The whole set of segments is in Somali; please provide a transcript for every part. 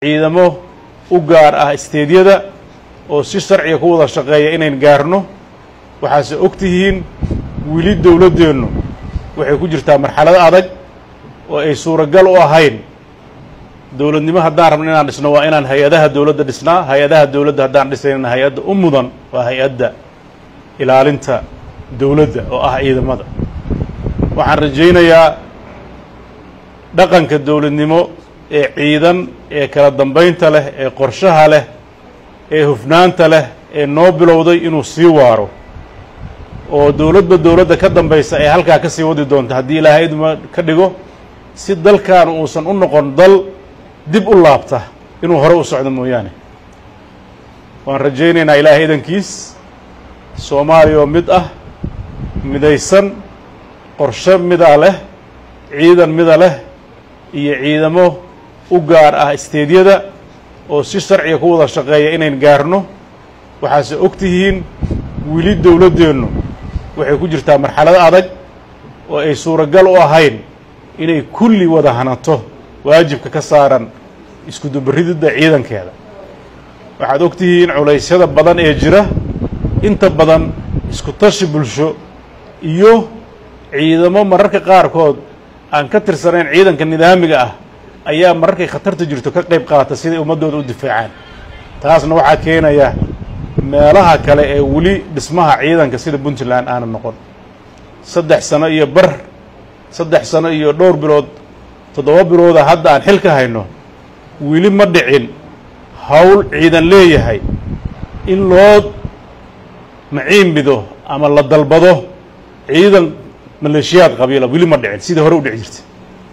ciidamo u gaar ah isteedyada oo si sharciga ku wada shaqeeya inayn gaarno waxaase og tihiin weli dowladdeennu waxay ku jirtaa marxalad adag oo ay suuragal u ahayn dowladnimo haddaan rabno inaan dhisno waa inaan hay-adaha dowladda dhisnaa hay-adaha dowladda haddaan dhisaynana hay-adda u mudan waa hay-adda ilaalinta dowladda oo ah ciidamada waxaan rajaynayaa dhaqanka dowladnimo ee ciidan ee kala dambaynta leh ee qorshaha leh ee hufnaanta leh ee noo bilowday inuu sii waaro oo dowladba dowladda ka dambaysa ee halkaa ka sii wadi doonta haddii ilaahay idma ka dhigo si dalkan uusan u noqon dal dib u laabta inuu hore u socdo mooyaane waan rajaynaynaa ilaahay idankiis soomaaliya oo mid ah midaysan qorshe mida leh ciidan mida leh iyo ciidamo u gaar ah isteedyada oo si sharciga ku wada shaqeeya inayn gaarno waxaase og tihiin weli dowladdeennu waxay ku jirtaa marxalad adag oo ay suuragal u ahayn inay kulli wada hanato waajibka ka saaran iskudubarididda ciidankeeda waxaad og tihiin culaysyada badan ee jira inta badan isku tashi bulsho iyo ciidamo mararka qaarkood aan ka tirsanayn ciidanka nidaamiga ah ayaa mararkay khatarta jirto ka qayb qaata siday ummaddooda u difaacaan taasna waxaa keenaya meelaha kale ee weli dhismaha ciidanka sida puntland aana noqon saddex sano iyo bar saddex sano iyo dhowr bilood toddoba bilooda hadda aan xil ka hayno weli ma dhicin hawl ciidan leeyahay in loo maciinbido ama la dalbado ciidan maleeshiyaad qabiila weli ma dhicin sidai hore u dhici jirtay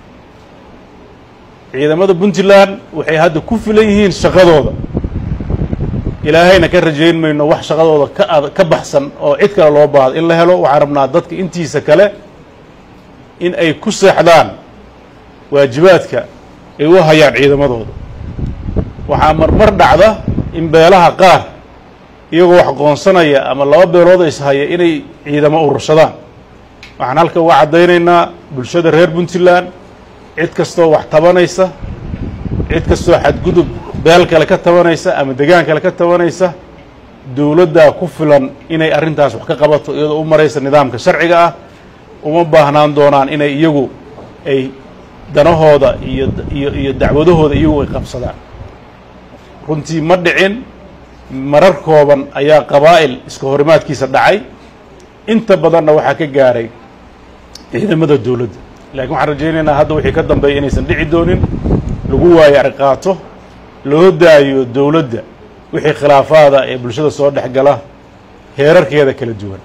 ciidamada puntland waxay hadda ku filan yihiin shaqadooda ilaahayna ka rajayn mayno wax shaqadooda ka ad ka baxsan oo cid kale loo baahdo in la helo waxaan rabnaa dadka intiisa kale in ay ku seexdaan waajibaadka ay u hayaan ciidamadooda waxaa marmar dhacda in beelaha qaar iyagoo wax qoonsanaya ama laba beelood is haya inay ciidamo urursadaan waxaan halka uga caddaynaynaa bulshada reer puntland cid kastoo wax tabanaysa cid kastoo xadgudub beel kale ka tabanaysa ama degaan kale ka tabanaysa dowladdaa ku filan inay arrintaas wax ka qabato iyadoo u maraysa nidaamka sharciga ah uma baahnaan doonaan inay iyagu ay danahooda iyo iyo iyo dacwadahooda iyagu ay qabsadaan runtii ma dhicin marar kooban ayaa qabaa'il iska horimaadkiisa dhacay inta badanna waxaa ka gaaray ciidamada dowladda laakiin waxaan rajaynaynaa hadda wixii ka dambeeya inaysan dhici doonin lagu waayo arqaato loo daayo dowladda wixii khilaafaada ee bulshada soo dhex gala heerarkeeda kala duwan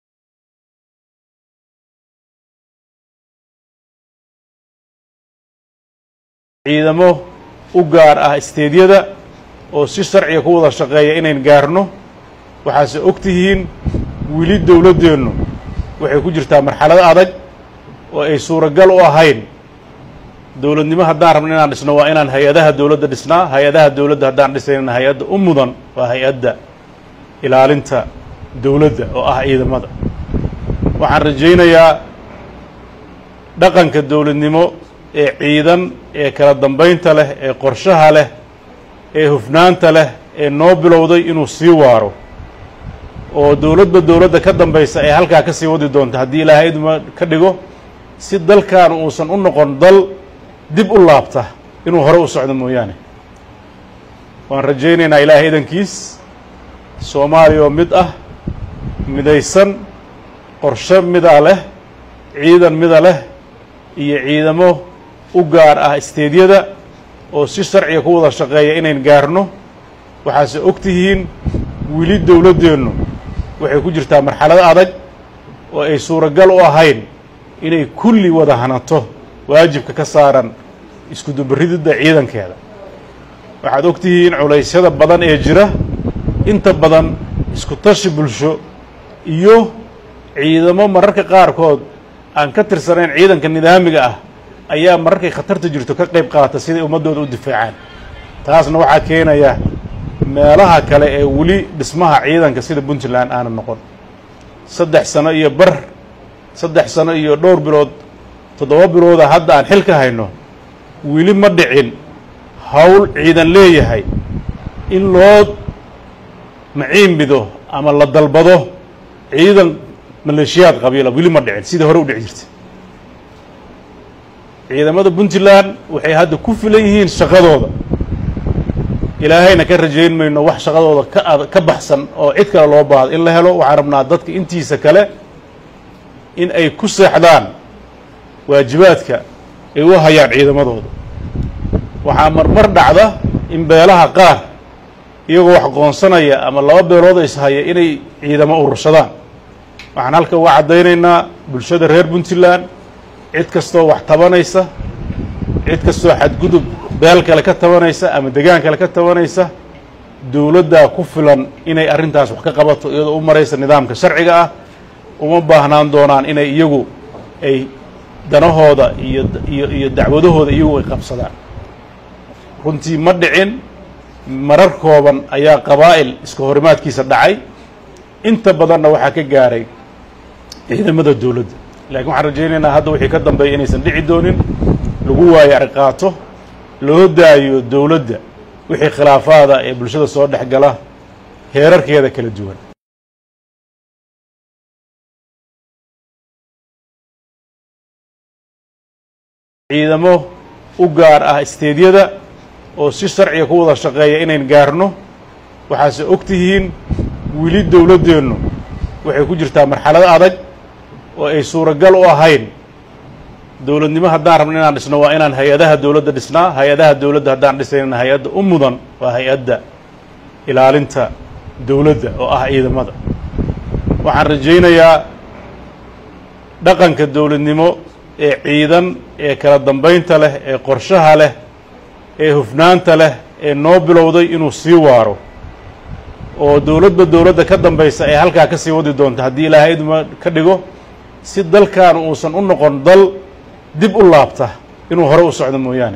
ciidamo u gaar ah isteedyada oo si sharciga ku wada shaqeeya inayn gaarno waxaase og tihiin weli dowladdeennu waxay ku jirtaa marxalad adag oo ay suuragal u ahayn dowladnimo haddaan rabno inaan dhisno waa inaan hay-adaha dowladda dhisnaa hay-adaha dowladda haddaan dhisaynana hay-adda u mudan waa hay-adda ilaalinta dowladda oo ah ciidamada waxaan rajaynayaa dhaqanka dowladnimo ee ciidan ee kala dambaynta leh ee qorshaha leh ee hufnaanta leh ee noo bilowday inuu sii waaro oo dowladba dowladda ka dambaysa ee halkaa ka sii wadi doonta haddii ilaahay idma ka dhigo si dalkan uusan u noqon dal dib u laabta inuu hore u socdo mooyaane waan rajaynaynaa ilaahay idankiis soomaaliya oo mid ah midaysan qorshe mida leh ciidan mida leh iyo ciidamo u gaar ah isteedyada oo si sharciga ku wada shaqeeya inayn gaarno waxaase og tihiin weli dowladdeennu waxay ku jirtaa marxalad adag oo ay suuragal u ahayn inay kulli wada hanato waajibka ka saaran iskudubarididda ciidankeeda waxaad og tihiin culaysyada badan ee jira inta badan isku tashi bulsho iyo ciidamo mararka qaarkood aan ka tirsanayn ciidanka nidaamiga ah ayaa mararkay khatarta jirto ka qayb qaata siday ummaddooda u difaacaan taasna waxaa keenaya meelaha kale ee weli dhismaha ciidanka sida puntland aana noqon saddex sano iyo bar saddex sano iyo dhowr bilood toddoba bilooda hadda aan xil ka hayno weli ma dhicin hawl ciidan leeyahay in loo maciinbido ama la dalbado ciidan maleeshiyaad qabiila weli ma dhicin sidai hore u dhici jirtay ciidamada puntland waxay hadda ku filan yihiin shaqadooda ilaahayna ka rajayn mayno wax shaqadooda ka ad ka baxsan oo cid kale loo baahdo in la helo waxaan rabnaa dadka intiisa kale in ay ku seexdaan waajibaadka ay u hayaan ciidamadooda waxaa marmar dhacda in beelaha qaar iyagoo wax qoonsanaya ama laba beelood ishaya inay ciidamo urursadaan waxaan halka uga caddaynaynaa bulshada reer puntland cid kastoo wax tabanaysa cid kastoo xadgudub beel kale ka tabanaysa ama degaan kale ka tabanaysa dowladdaa ku filan inay arrintaas wax ka qabato iyadoo u maraysa nidaamka sharciga ah uma baahnaan doonaan inay iyagu ay danahooda iyo iyo iyo dacwadahooda iyagu ay qabsadaan runtii ma dhicin marar kooban ayaa qabaa'il iska horimaadkiisa dhacay inta badanna waxaa ka gaaray ciidamada dowladda laakiin waxaan rajaynaynaa hadda wixii ka dambeeya inaysan dhici doonin lagu waayo arqaato loo daayo dowladda wixii khilaafaada ee bulshada soo dhex gala heerarkeeda kala duwan ciidamo u gaar ah isteedyada oo si sharciga ku wada shaqeeya inayn gaarno waxaase og tihiin weli dowladdeennu waxay ku jirtaa marxalado adag oo ay suuragal u ahayn dowladnimo haddaan rabno inaan dhisno waa inaan hay-adaha dowladda dhisnaa hay-adaha dowladda haddaan dhisaynana hay-adda u mudan waa hay-adda ilaalinta dowladda oo ah ciidamada waxaan rajaynayaa dhaqanka dowladnimo ee ciidan ee kala dambaynta leh ee qorshaha leh ee hufnaanta leh ee noo bilowday inuu sii waaro oo dowladba dowladda ka dambaysa ee halkaa ka sii wadi doonta haddii ilaahay idma ka dhigo si dalkan uusan u noqon dal dib u laabta inuu hore u socdo mooyaane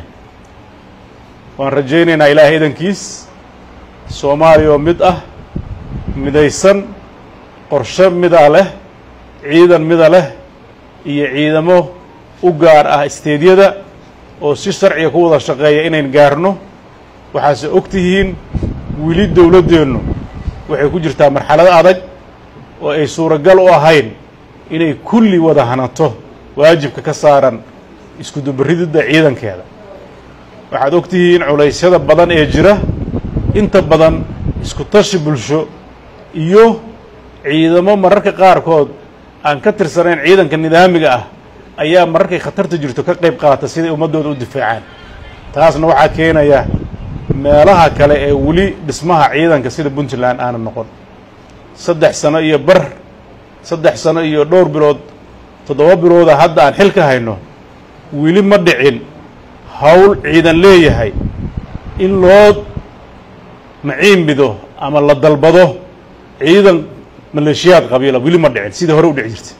waan rajaynaynaa ilaahay idankiis soomaaliya oo mid ah midaysan qorshe mida leh ciidan mida leh iyo ciidamo u gaar ah isteedyada oo si sharciga ku wada shaqeeya inayn gaarno waxaase og tihiin weli dowladdeennu waxay ku jirtaa marxalado adag oo ay suuragal u ahayn inay kulli wada hanato waajibka ka saaran isku dubarididda ciidankeeda waxaad og tihiin culaysyada badan ee jira inta badan isku tashi bulsho iyo ciidamo mararka qaarkood aan ka tirsanayn ciidanka nidaamiga ah ayaa mararkay khatarta jirto ka qayb qaata siday ummaddooda u difaacaan taasna waxaa keenaya meelaha kale ee weli dhismaha ciidanka sida puntland aana noqon saddex sano iyo bar saddex sano iyo dhowr bilood toddoba bilooda hadda aan xil ka hayno weli ma dhicin hawl ciidan leeyahay in loo maciinbido ama la dalbado ciidan maleeshiyaad qabiila weli ma dhicin sidai hore u dhici jirtay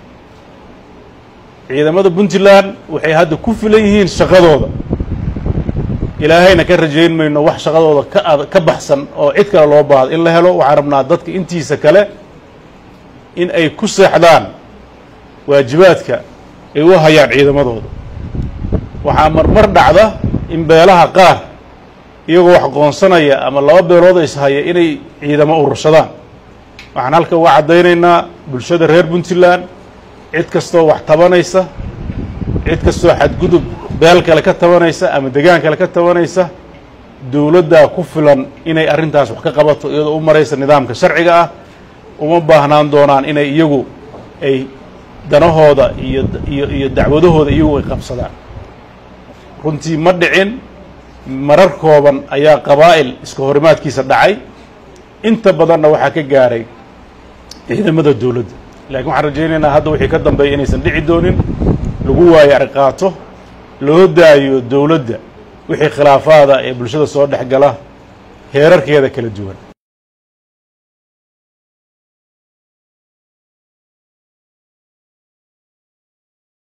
ciidamada puntland waxay hadda ku filan yihiin shaqadooda ilaahayna ka rajayn mayno wax shaqadooda ka ad ka baxsan oo cid kale loo baahdo in la helo waxaan rabnaa dadka intiisa kale in ay ku seexdaan waajibaadka ay u hayaan ciidamadooda waxaa marmar dhacda in beelaha qaar iyagoo wax qoonsanaya ama laba beelood ishaya inay ciidamo urursadaan waxaan halka uga caddaynaynaa bulshada reer puntland cid kastoo wax tabanaysa cid kastoo xadgudub beel kale ka tabanaysa ama degaan kale ka tabanaysa dowladdaa ku filan inay arrintaas wax ka qabato iyadoo u maraysa nidaamka sharciga ah uma baahnaan doonaan inay iyagu ay danahooda iyo iyo iyo dacwadahooda iyagu ay qabsadaan runtii ma dhicin marar kooban ayaa qabaa'il iska horimaadkiisa dhacay inta badanna waxaa ka gaaray ciidamada dowladda laakiin waxaan rajaynaynaa hadda wixii ka dambeeya inaysan dhici doonin lagu waayo arqaato loo daayo dowladda wixii khilaafaada ee bulshada soo dhex gala heerarkeeda kala duwan